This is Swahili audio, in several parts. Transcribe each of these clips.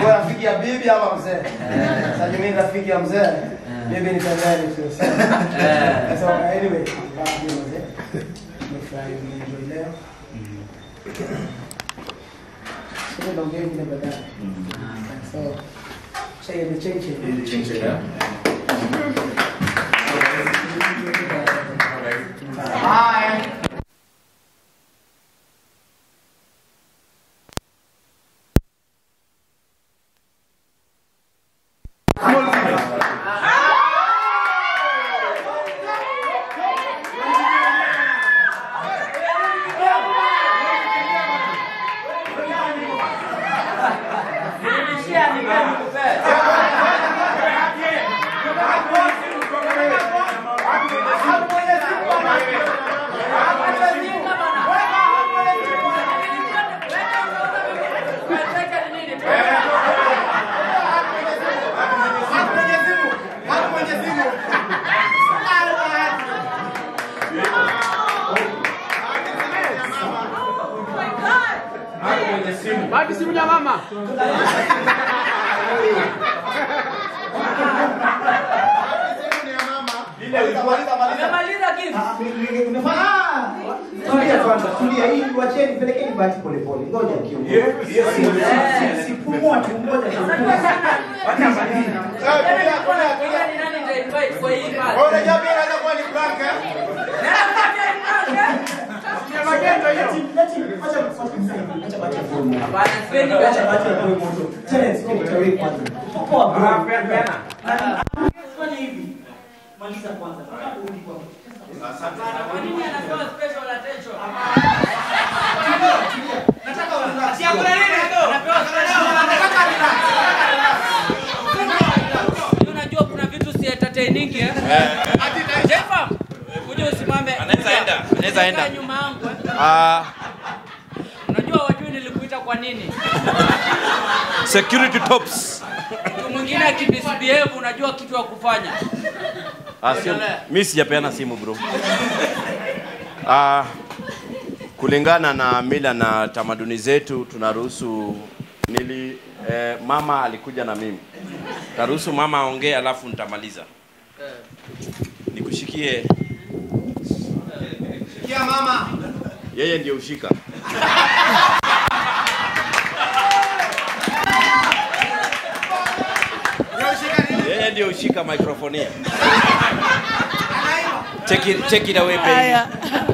Wewe rafiki ya bibi ama mzee? Sasa mimi ni rafiki ya mzee. Bibi ni pembeni tu. Eh. So anyway, baada ya mzee. Nimefurahi nimeenjoy leo. Sasa ndio ngeni na baadaye. So say the change. Bye. Baki simu ya mama. Umemaliza kitu? Tulia kwanza, tulia hii wacheni, pelekeni bati pole pole. Ngoja kiongozi. Sipumua tu, ngoja tu. Wacha maliza. Ngoja ni nani ndio invite kwa hii party? Hapana, sipendi bwana. Kwa nini anapewa special attention? Anapewa special. Unajua kuna vitu si entertaining eh? Jefa, kuja usimame. Anaweza enda, anaweza enda. Kaa nyuma yangu. eh. Ah, Unajua wajui nilikuita kwa nini? security tops. Mtu mwingine akidisbehave unajua kitu ya kufanya. Ah, sio, mimi sijapeana simu bro. Ah, kulingana na mila na tamaduni zetu tunaruhusu nili eh, mama alikuja na mimi. Taruhusu mama aongee alafu nitamaliza. Nikushikie. Sikia mama. Yeye ndio ushika. Yeye ndio ushika microphone. hii. Take it, take it away baby. Haya.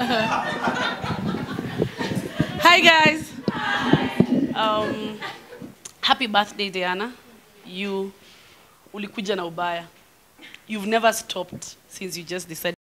Hi guys. Um, happy birthday Diana. You ulikuja na ubaya. You've never stopped since you just decided